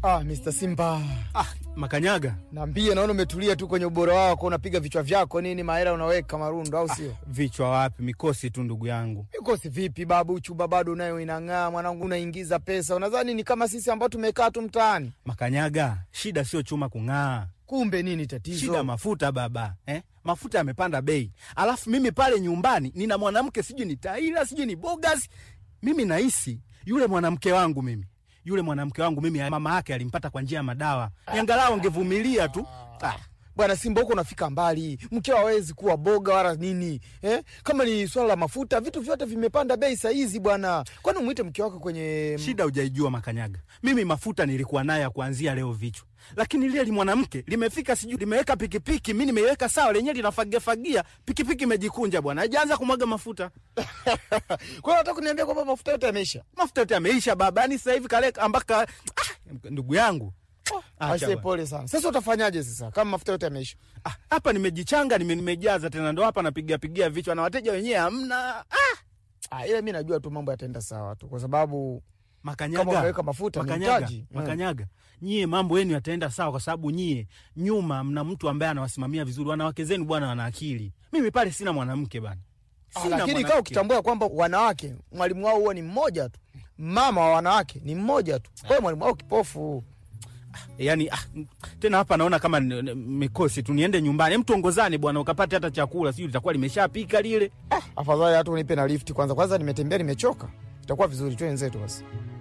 Ah, Mr. Simba. Ah, Makanyaga, Naambie naona umetulia tu kwenye ubora wako, unapiga vichwa vyako nini, mahela unaweka marundo au sio? vichwa wapi? Mikosi tu ndugu yangu. Mikosi vipi babu, chuba bado nayo inang'aa mwanangu, unaingiza pesa. Unadhani ni kama sisi ambao tumekaa tu mtaani? Makanyaga, shida sio chuma kung'aa, Kumbe nini tatizo? shida mafuta baba eh? Mafuta yamepanda bei, alafu mimi pale nyumbani nina mwanamke sijui ni Taila sijui ni Bogas. Mimi nahisi yule mwanamke wangu mimi yule mwanamke wangu mimi mama yake alimpata kwa njia ya madawa, angalau angevumilia tu ah. Bwana Simba, huko unafika mbali, mkeo hawezi kuwa boga wala nini eh? Kama ni swala la mafuta, vitu vyote vimepanda bei saa hizi bwana. Kwani umwite mke wako kwenye Shida hujaijua Makanyaga, mimi mafuta nilikuwa nayo ya kuanzia leo vichwa, lakini lile li mwanamke limefika, sijui limeweka pikipiki, mi nimeiweka sawa, lenyewe linafagiafagia, pikipiki imejikunja bwana, haijaanza kumwaga mafuta. kwa hiyo nataka kuniambia kwamba mafuta yote yameisha? Mafuta yote yameisha baba, yani sasa hivi kaleka ambaka ah, ndugu yangu Acha Aise, bwana. pole sana. Sasa utafanyaje sasa kama mafuta yote yameisha? Ah, hapa nimejichanga, nime, nimejaza tena, ndo hapa napiga pigia vichwa na wateja wenyewe hamna. Ah, Ah, ila mi najua tu mambo yataenda sawa tu, kwa sababu Makanyaga, Kama unaweka mafuta, ni Makanyaga, mtaji. Mm. Makanyaga, nyie mambo yenu yataenda sawa, kwa sababu nyie nyuma mna mtu ambaye anawasimamia vizuri. Wanawake zenu bwana wana akili, mimi pale sina mwanamke bana, Ah, Sina lakini mwanamke. kaa ukitambua kwamba wanawake mwalimu wao huwa ni mmoja tu, mama wa wanawake ni mmoja tu, kwa hiyo mwalimu wao kipofu. yani ah, tena hapa naona kama ni- ni- mikosi tu, niende nyumbani, mtu ongozane bwana, ukapate hata chakula, sijui litakuwa limeshapika lile. Ah, afadhali hata unipe na lifti kwanza. Kwanza nimetembea nimechoka, itakuwa vizuri tu wenzetu basi.